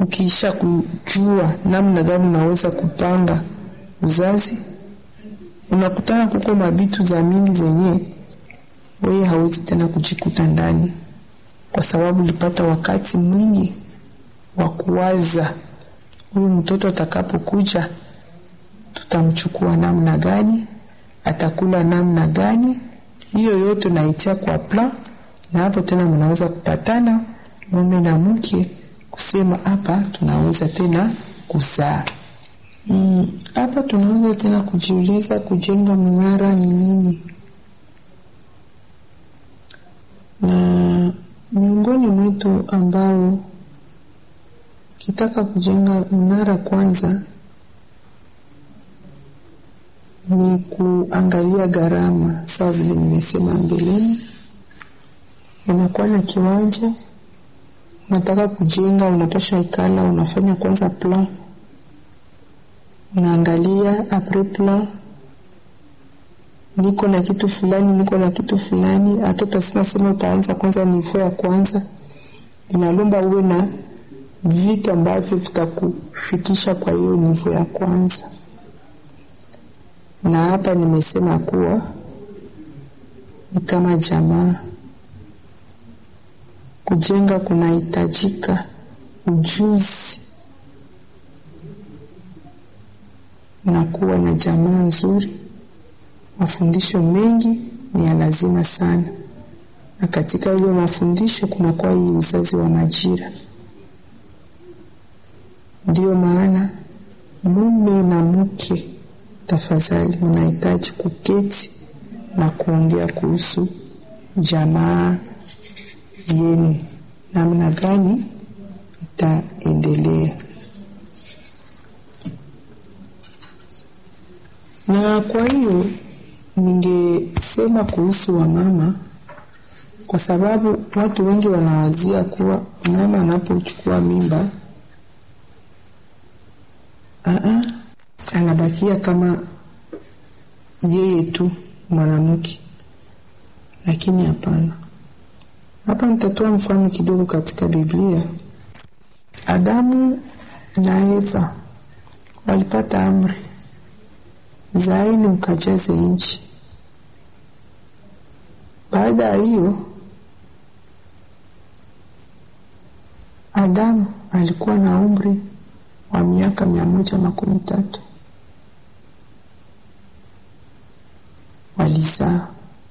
ukiisha kujua namna gani unaweza kupanga uzazi, unakutana kuko mabitu za mingi zenye wewe hawezi tena kujikuta ndani, kwa sababu ulipata wakati mwingi wa kuwaza huyu mtoto atakapokuja tutamchukua namna gani, atakula namna gani. Hiyo yote unaitia kwa plan, na hapo tena mnaweza kupatana mume na mke kusema hapa tunaweza tena kuzaa. Hapa mm, tunaweza tena kujiuliza kujenga mnara ni nini, na miongoni mwetu ambao kitaka kujenga mnara kwanza ni kuangalia gharama. Sawa vile nimesema mbeleni, unakuwa na kiwanja unataka kujenga, unatosha ikala, unafanya kwanza plan, unaangalia apres plan, niko na kitu fulani, niko na kitu fulani. Hata utasema sema utaanza kwanza nivo ya kwanza, inalomba uwe na vitu ambavyo vitakufikisha kwa hiyo nivo ya kwanza na hapa nimesema kuwa ni kama jamaa kujenga kunahitajika ujuzi na kuwa na jamaa nzuri. Mafundisho mengi ni ya lazima sana, na katika hiyo mafundisho kunakuwa hii uzazi wa majira. Ndiyo maana mume na mke tafadhali mnahitaji kuketi na kuongea kuhusu jamaa yenu, namna gani itaendelea. Na kwa hiyo ningesema kuhusu wamama, kwa sababu watu wengi wanawazia kuwa mama anapochukua mimba aa, anabakia kama yeye tu mwanamke, lakini hapana. Hapa nitatoa mfano kidogo katika Biblia. Adamu na Eva walipata amri, zaeni mkajaze nchi. Baada ya hiyo, Adamu alikuwa na umri wa miaka mia moja makumi tatu. Walizaa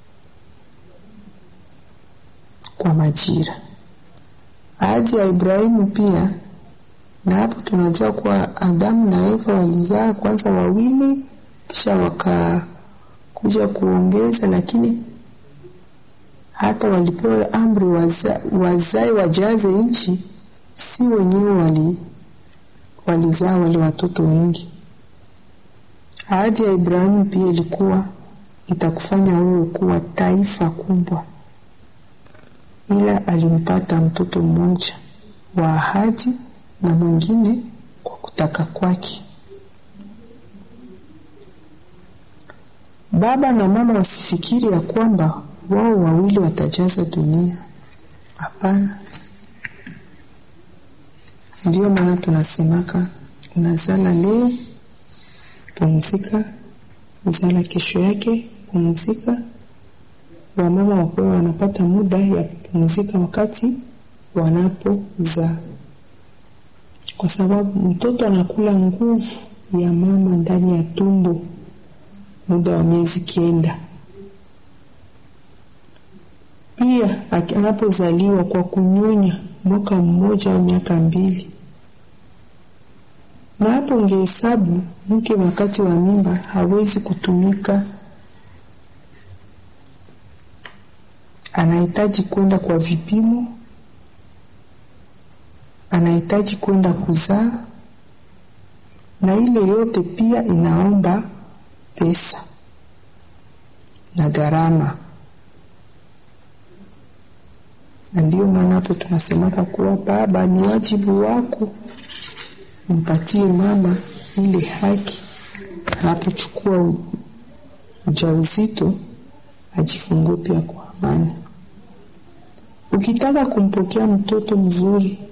kwa majira. Ahadi ya Ibrahimu pia, na hapo tunajua kuwa Adamu na Eva walizaa kwanza wawili, kisha wakakuja kuongeza, lakini hata walipewa amri waza, wazae wajaze nchi, si wenyewe wali walizaa wale watoto wengi. Ahadi ya Ibrahimu pia ilikuwa itakufanya wewe kuwa taifa kubwa, ila alimpata mtoto mmoja wa ahadi na mwingine kwa kutaka kwake. Baba na mama wasifikiri ya kwamba wao wawili watajaza dunia. Hapana. Ndiyo maana tunasemaka unazala leo, pumzika, zala kesho yake, pumzika. Wamama wakuwa wanapata muda ya kupumzika wakati wanapozaa, kwa sababu mtoto anakula nguvu ya mama ndani ya tumbo muda wa miezi kenda. Pia anapozaliwa kwa kunyonya mwaka mmoja au miaka mbili. Na hapo ungehesabu mke wakati wa mimba hawezi kutumika, anahitaji kwenda kwa vipimo, anahitaji kwenda kuzaa, na ile yote pia inaomba pesa na gharama na ndio maana hapo tunasemaka kuwa baba, ni wajibu wako mpatie mama ile haki anapochukua ujauzito, ajifungue pia kwa amani. Ukitaka kumpokea mtoto mzuri,